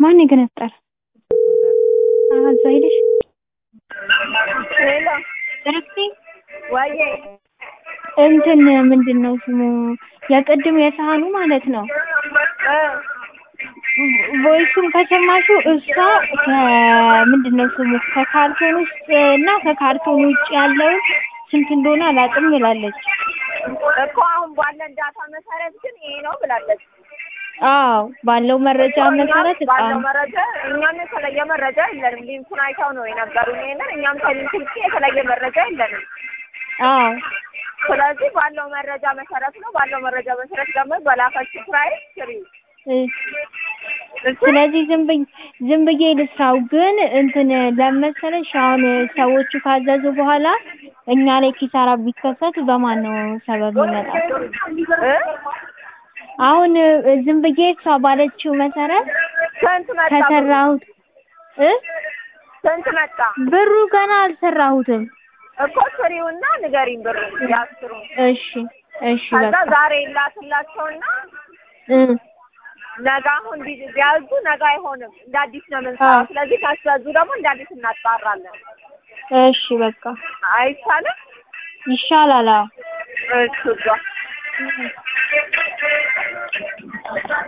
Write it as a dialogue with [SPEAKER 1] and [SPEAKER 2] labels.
[SPEAKER 1] ማን የገነጠረ? አሀ እዛ ሄደሽ
[SPEAKER 2] ሄሎ
[SPEAKER 1] ረክቴ
[SPEAKER 2] ወዬ
[SPEAKER 1] እንትን ምንድን ነው ስሙ የቅድም የሳህኑ ማለት ነው
[SPEAKER 2] እ
[SPEAKER 1] ቮይሱን ከሰማሽው እሷ ከምንድን ነው ስሙ ከካርቶን ውስጥ እና ከካርቶን ውጭ ያለውን ስንት እንደሆነ አላውቅም ብላለች።
[SPEAKER 2] እኮ አሁን ባለን ዳታ መሰረት ግን ይሄ ነው ብላለች።
[SPEAKER 1] አዎ ባለው መረጃ መሰረት እቃ
[SPEAKER 2] ባለው መረጃ እኛም የተለየ መረጃ የለንም። ሊንኩን አይተው ነው የነገሩን ይሄንን። እኛም ከሊንኩ ውጭ የተለየ መረጃ የለንም።
[SPEAKER 1] አዎ
[SPEAKER 2] ስለዚህ ባለው መረጃ መሰረት ነው። ባለው መረጃ መሰረት ደግሞ በላከችው ፕራይስ ስሪ።
[SPEAKER 1] እ ስለዚህ ዝም ብዬ ዝም ብዬ ልስራው ግን እንትን ለመሰለሽ አሁን ሰዎቹ ካዘዙ በኋላ እኛ ላይ ኪሳራ ቢከሰት በማን ነው ሰበብ ይመጣል?
[SPEAKER 2] እ
[SPEAKER 1] አሁን ዝም ብዬ እሷ ባለችው መሰረት
[SPEAKER 2] ስንት መጣ?
[SPEAKER 1] ከሰራሁት እ
[SPEAKER 2] ስንት መጣ?
[SPEAKER 1] ብሩ ገና አልሰራሁትም።
[SPEAKER 2] እኮ ስሪውና ንገሪኝ ብሩ ያስሩ።
[SPEAKER 1] እሺ እሺ
[SPEAKER 2] ከዛ
[SPEAKER 1] በቃ
[SPEAKER 2] ዛሬ ላክላቸውና
[SPEAKER 1] እ
[SPEAKER 2] ነገ አሁን ቢ- ቢያዙ ነገ አይሆንም። እንደ አዲስ ነው የምንሰራው።
[SPEAKER 1] አዎ።
[SPEAKER 2] ስለዚህ ካስያዙ ደግሞ እንደ አዲስ እናጣራለን።
[SPEAKER 1] እሺ በቃ
[SPEAKER 2] አይቻልም?
[SPEAKER 1] ይሻላል። አዎ
[SPEAKER 2] እሺ እዛ